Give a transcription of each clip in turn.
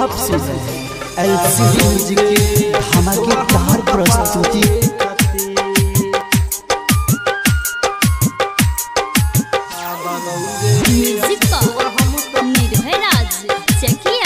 आप सुन रहे हैं एलसीडी म्यूजिक की धमाकेदार प्रस्तुति म्यूजिक पर निर्भय राज चकिया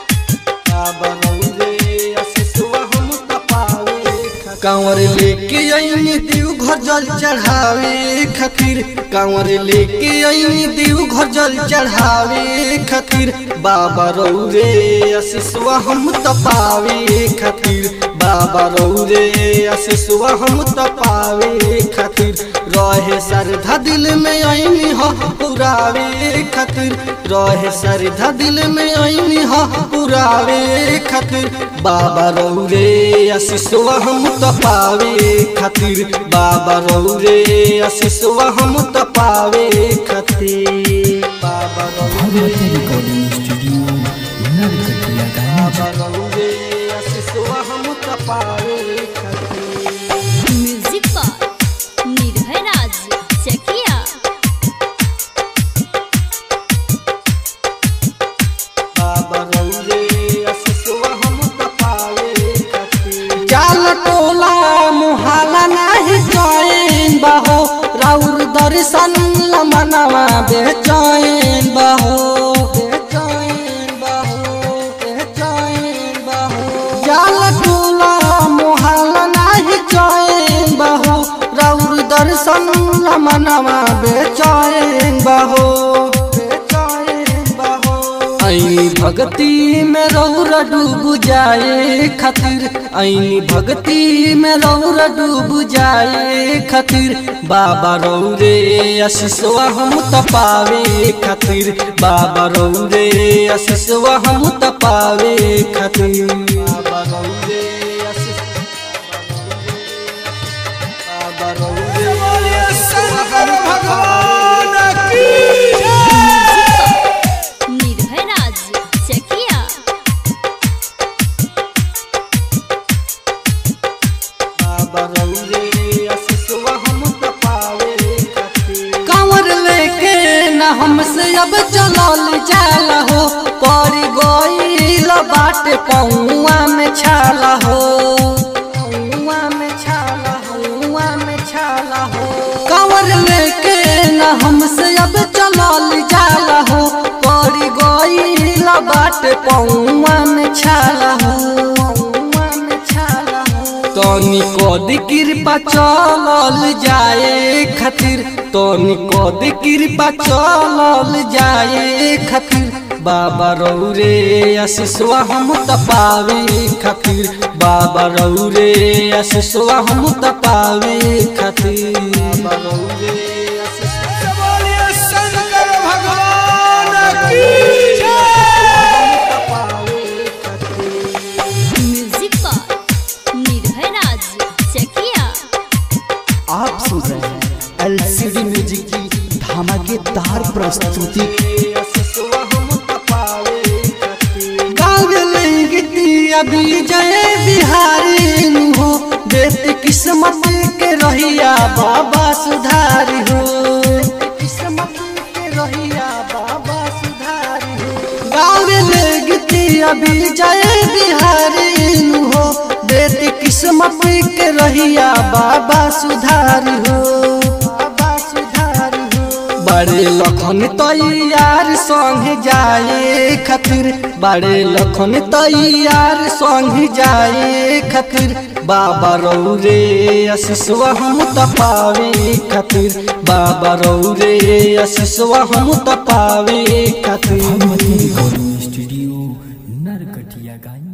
कांवर लेके आईनी देव घर जल चढ़ावे खातिर कांवर लेके आईनी देव घर जल चढ़ावे खातिर बाबा रौरे आशीषवा हम तपावे खातिर बाबा रौरे आशीषवा हम तपावे खातिर रहे श्रद्धा दिल में आईनी हो पुरावे खातिर रहे श्रद्धा दिल में आईनी हो पुरावे खातिर बाबा रौरे आशीषवा हम तपावे खातिर बाबा रौरे आशीषवा हम तपावे खातिर बाबा रौरे रिकॉर्डिंग स्टूडियो नरकटिया बाबा रौरे आशीषवा हम तपावे खातिर म्यूजिक पर निर्भय राज चकिया बाबा रौरे आशीषवा हम तपावे खातिर चाल टोला मुहाला नाही चैन बहो राउर दर्शन लमनवा बेचैन बहो बेचैन बहो बेचैन बहो चाल टोला मुहाला नाही चैन बहो राउर दर्शन लमनवा बेचैन बहो बेचैन बहो ऐनी भक्ति में रौरा डूब जाए खातिर ऐनी भक्ति में रौरा डूब जाए खातिर बाबा रौरे आशीषवा हम तपावे खातिर बाबा रौरे आशीषवा हम तपावे खातिर बाबा रौरे आशीष बाबा रौरे आशीषवा हम तपावे निर्भय राज चकिया कांवर लेके न हमसे अब चलल जाल हो पर गईल बाट पौआ में छाला हो पौआ में छाला हो पौआ में छाला हो कांवर लेके न हमसे अब चलल जाल हो पर गईल बाट पौआ में छाला हो पौआ में छाला हो तनी कद कृपा चलल जाए खातिर तनी कद कृपा चलल जाए खातिर बाबा रौरे आशीषवा हम तपावे खातिर बाबा रौरे आशीषवा हम तपावे खातिर बाबा रौरे आशीषवा तपावे खातिर म्यूजिक पर निर्भय राज चकिया आप सुन रहे हैं एलसीडी म्यूजिक की धमाकेदार प्रस्तुति अभी जय बिहारी हो बेटी किस्मत के रहिया बाबा सुधारी हो किस्मत के रहिया बाबा सुधारी हो गाँव में गीती अभी जय बिहारी हो बेटी किस्मत के रहिया बाबा सुधारी हो बाबा सुधारी हो बड़े लखन तैयार संग जाए खातिर बड़े लखन तैयार संग जाए खातिर बाबा रौरे आशीषवा हम तपावे खातिर बाबा रौरे आशीषवा हम तपावे खातिर रिकॉर्डिंग स्टूडियो नरकटिया